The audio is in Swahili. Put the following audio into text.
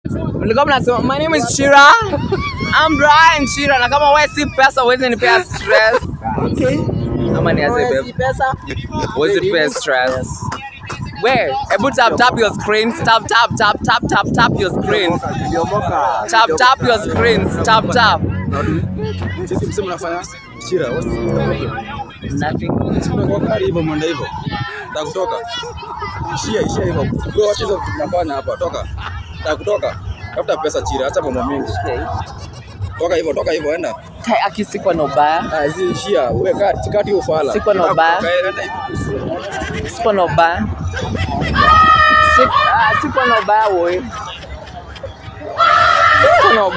Mlikuwa mnasema my name is Shira. I'm Brian Shira na kama wewe si pesa uweze nipea stress. Ama niaze babe. pesa. Uweze nipea stress. Where? Ebu tap tap your screens. Tap tap tap tap tap tap your screens. Tap tap your screens. Tap tap. Sisi msema unafanya shira. Nothing. Kwa kari hivyo mwenda hivyo. Nataka kutoka. Ishia ishia hivyo. Bro, wacha hizo vitu tunafanya hapa. Toka. Nataka kutoka. Tafuta pesa chira, acha mambo mengi. Toka hivyo, toka hivyo, enda. Kai akisiko no baya. Ah, zi ishia. Wewe kati kati hiyo fala. Siko na ubaya. Nataka kutoka, enda hivyo. Siko no baya. Sik- ah, Siko no baya wewe. Siko no